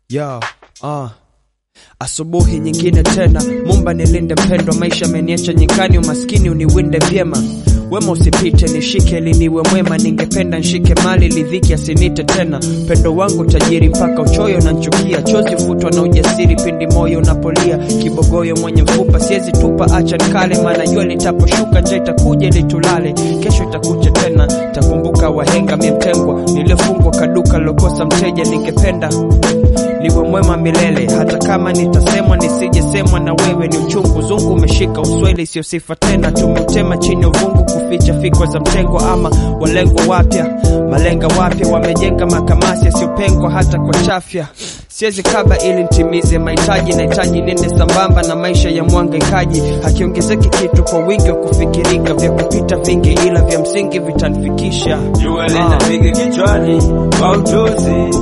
Yo, uh. Asubuhi nyingine tena, Mumba nilinde mpendwa, maisha ameniacha nyikani, umaskini uniwinde vyema. Wema usipite, nishike liniwe mwema, ningependa nshike mali lidhiki asinite tena. Pendo wangu tajiri mpaka uchoyo na nchukia, chozi ufutwa na ujasiri pindi moyo unapolia. Kibogoyo mwenye mfupa siwezi tupa, acha nikale, maana jua litaposhuka nje itakuja litulale. Kesho itakuja tena, takumbuka wahenga miemtengwa, niliyofungwa kaduka lokosa mteja, ningependa niwe mwema milele, hata kama nitasemwa nisijesemwa na wewe. Ni uchungu zungu umeshika usweli, sio sifa tena. Tumeutema chini ya uvungu kuficha fikwa za mtengo, ama walengwa wapya, malenga wapya wamejenga makamasi yasiyopengwa hata kwa chafya. Siwezi kaba ili ntimize mahitaji, nahitaji nende sambamba na maisha ya mwangaikaji. Hakiongezeki kitu kwa wingi wa kufikirika, vya kupita vingi, ila vya msingi vitanifikisha. Jua linapiga kichwani kwa utosi,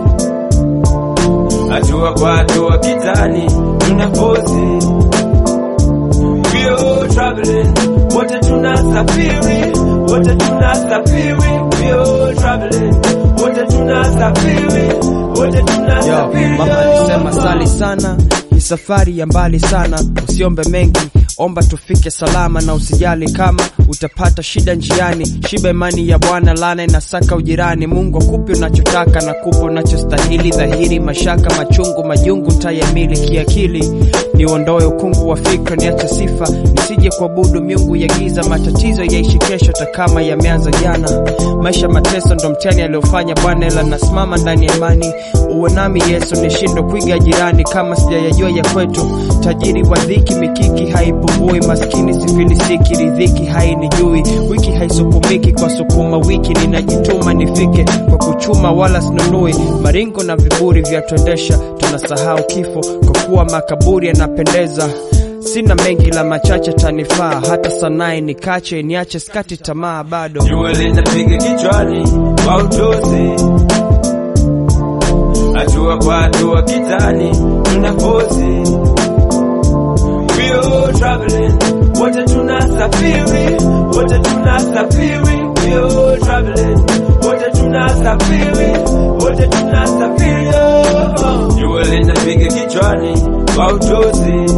hatua kwa hatua kitani tunafosi. We all traveling, wote tunasafiri, wote tunasafiri. We all traveling, wote tunasafiri, wote Yo, tunasafiri. mama alisema sali sana, ni safari ya mbali sana, usiombe mengi, omba tufike salama, na usijali kama utapata shida njiani. Shiba imani ya Bwana, lana inasaka ujirani. Mungu akupe unachotaka na kupa unachostahili, dhahiri mashaka, machungu, majungu tayamili kiakili. Niondoe ukungu wa fikra, niache sifa, nisije kuabudu miungu ya giza. Matatizo yaishi kesho, hata kama yameanza jana. Maisha mateso ndo mtihani aliofanya Bwana, ila nasimama ndani ya imani. Uwe nami Yesu, nishindwe kuiga jirani kama sijayajua ya kwetu. Tajiri wa dhiki, mikiki haipungui, maskini sifilisiki, ridhiki hainijui. Wiki haisukumiki kwa sukuma wiki, ninajituma nifike kwa kuchuma, wala sinunui maringo na viburi vya tuendesha. Tunasahau kifo kwa kuwa makaburi yanapendeza. Sina mengi la machache tanifaa, hata sanaye nikache, niache skati tamaa bado. Jua linapiga kichwani kwa utosi, hatua kwa hatua kitani tunafosi. We all traveling, wote tunasafiri, wote tunasafiri. We all traveling, wote tunasafiri, wote tunasafiri. Oh. Jua linapiga kichwani kwa utosi,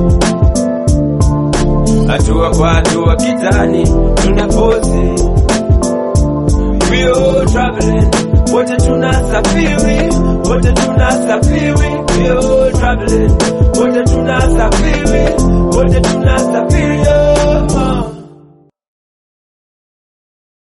hatua kwa hatua kitani tunafosi. We all traveling, wote tunasafiri, wote tunasafiri. We all traveling, wote tunasafiri, wote tunasafiri. Oh.